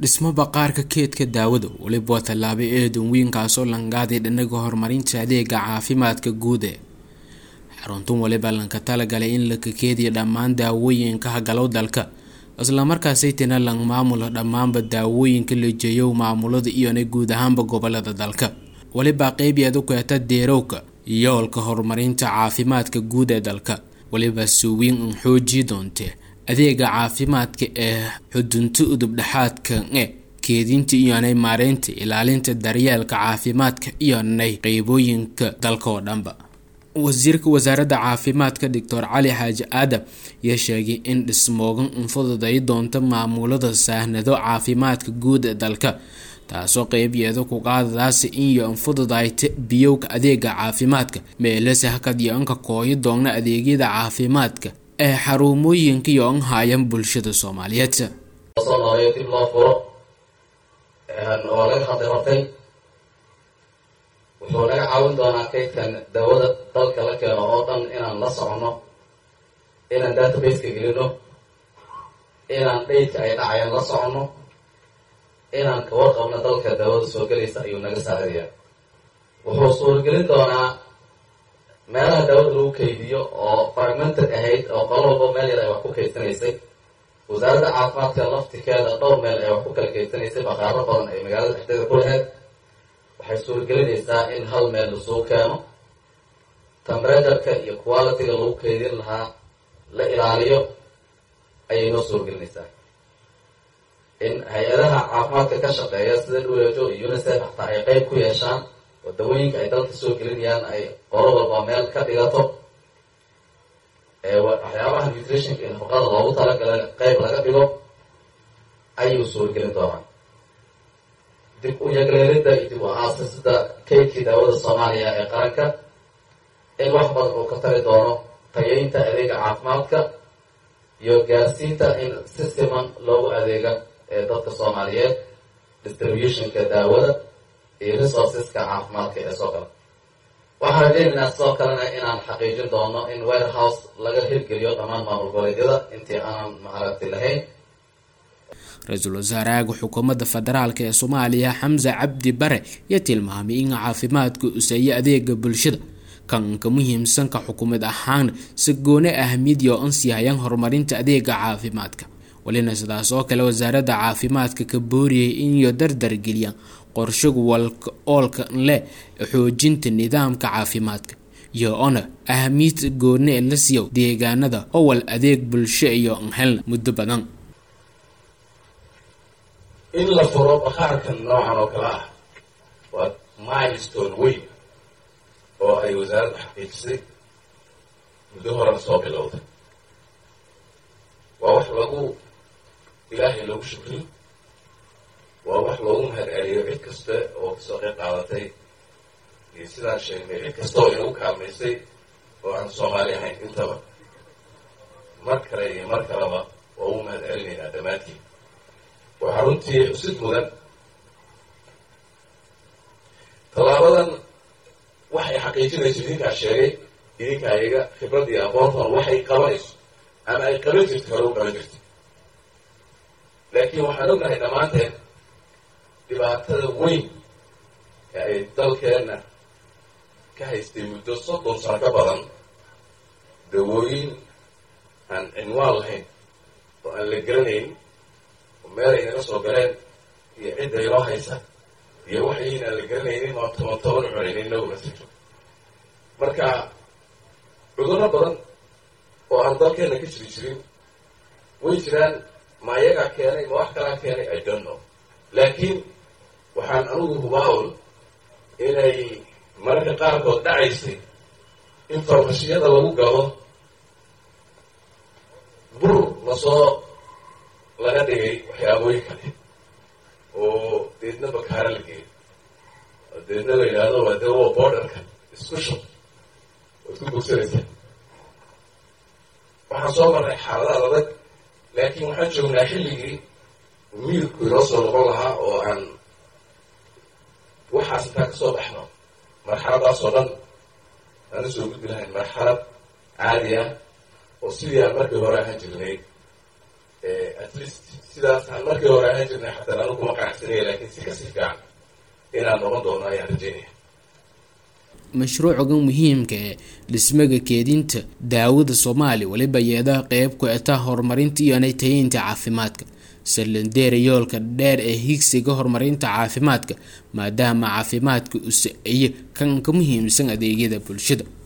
dhismo baqaarka keedka daawada weliba waa tallaabo eedan weynkaasoo langaaday dhinaga horumarinta adeega caafimaadka guud ee xaruntun waliba lanka talagalay in la kakeediya dhammaan daawooyinka hagalow dalka islamarkaasaytina lang maamula dhammaanba daawooyinka la jeeyow maamulada iyona guud ahaanba gobolada dalka weliba qeybyadu keeta deerowka yoolka horumarinta caafimaadka guud ee dalka weliba suwiin un xoojii doontee adeega caafimaadka ee xudunta udub dhexaadka e keedinta iyonay maareynta ilaalinta daryeelka caafimaadka iyonay qeybooyinka dalka oo dhanba wasiirka wasaaradda caafimaadka doctor cali xaaji aadam ayaa sheegay in dhismoogan unfududay doonto maamulada saahnado caafimaadka guud ee dalka taasoo qeybyeeda ku qaadadaasi inyo anfududayta biyowka adeega caafimaadka meelase hakad iyo anka kooyo doogna adeegyada caafimaadka ee xarumooyinka iyo an haayan bulshada soomaaliyeed soo noolayo dib loo furo oo laga hadlay hortay wuxuu naga caawin doonaa kaydkan daawada dalka la keeno oo dhan inaan la soconno inaan databaseka gelino inaan dhaydka ay dhacayaan la soconno inaan ka warqabno dalka daawada soo gelaysa ayuu naga saaraya wuxuu suuragelin doonaa meelaha daawada lagu kaydiyo oo fragmented ahayd oo qolo walba meel yar ay wax ku kaydsanaysay wasaaradda caafimaadka laftikeeda dhowr meel ay wax ku kala kaydsanaysay baqaaro badan ay magaalada dhexdeeda ku lahayd waxay suuragelinaysaa in hal meel lasuu keeno temberatureka iyo quality-ga lagu kaydin lahaa la ilaaliyo ayay noo suuragelinaysaa in hay-adaha caafimaadka ka shaqeeya sida dhulejo iyo unicef xataa ay qeyb ku yeeshaan oo dawooyinka ay dalka soo gelinayaan ay qolo walba meel ka dhigato waxyaabaha nutritionka iyo nafaqada loogu talagalay qeyb laga dhigo ayuu suuragelin doonaa dib u yagleelida iyo dib u aasasida kaydkii daawada soomaaliya ee qaranka in wax badan uu ka tari doono tayeynta adeega caafimaadka iyo gaarsiinta in si siman loogu adeega ee dadka soomaaliyeed distributionka daawada iyo resourceska caafimaadka ee soo gala waxaan rajeynaynaa sidoo kalena inaan xaqiijin doono in warehouse laga hirgeliyo dhammaan maamul goboleedyada intii aanan maaragti lahayn ra-iisul wasaaraha xukuumadda federaalk ee soomaaliya xamse cabdi bare ayaa tilmaamay in caafimaadku useeyo adeega bulshada kanka muhiimsanka xukuumad ahaan si goone ahmiyad yo an siihayaan horumarinta adeega caafimaadka walina sidaas oo kale wasaaradda caafimaadka ka booriyay inyo dardargeliyaan qorshagu walka oolka leh xoojinta nidaamka caafimaadka iyo ona ahmiyad goone la siiyo deegaanada owal adeeg bulsho iyo an helna muddo badan in la furo baqaarkan noocan oo kale ah waa milestone weyn oo ay wasaaradda xaqiijisay muddo horena soo bilowday waa wax lagu ilaahay lagu shukriyo waa wax loogu mahad celiyo cid kasta oo kasoo qeyb qaadatay iyo sidaan sheegnay cid kasta oo inagu kaalmaysay oo aan soomaali ahayn intaba mar kale iyo mar kaleba waa ugu mahad celinaynaa dhammaantiin waxaa runtii xusid mudan tallaabadan waxay xaqiijinayso idinkaa sheegay idinkaa iyaga khibrad iyo aqoontan waxay qabanayso ama ay qaban jirto hore u qaban jirto laakiin waxaan ognahay dhammaanteen dhibaatada weyn ee ay dalkeenna ka haystay muddo soddon sano ka badan dawooyin aan cinwaan lahayn oo aan la garanayn meel ay naga soo galeen iyo cidda inoo haysa iyo waxayn aan la garanaynin oo toban toban cunaynin inaguna siro marka cudurro badan oo aan dalkeenna ka jiri jirin way jiraan ma ayagaa keenay ma wax kalaa keenay i don't know laakiin waxaan anugu hubaawl inay mararka qaarkood dhacaysay in farmashiyada lagu galo bur lasoo laga dhigay waxyaabooyin kale oo deedna bakaara la geeyo oo deedna la yidhaahdo waa dawo borderka isku shub waad ku bogsanaysaa waxaan soo marnay xaaladaad adag laakiin waxaan joognaa xilligii miirku inoo soo noqon lahaa oo aan waxaas intaan ka soo baxno marxaladaas oo dhan aan usoo gudbi lahayn marxalad caadi ah oo sidii aan markii hore ahaan jirnay at least sidaas aan markii hore ahaan jirnay xataa anu kuma qanacsanaya laakiin si kasii fiican inaan noqon doono ayaan rajeynaya mashruucogan muhiimka ee dhismaga keedinta daawada soomaaliya weliba yeedaha qeyb ku eta horumarinta iyo natayeynta caafimaadka salandeera yoolka dheer ee higsiga horumarinta caafimaadka maadaama caafimaadka usa iyo kan ka muhiimsan adeegyada bulshada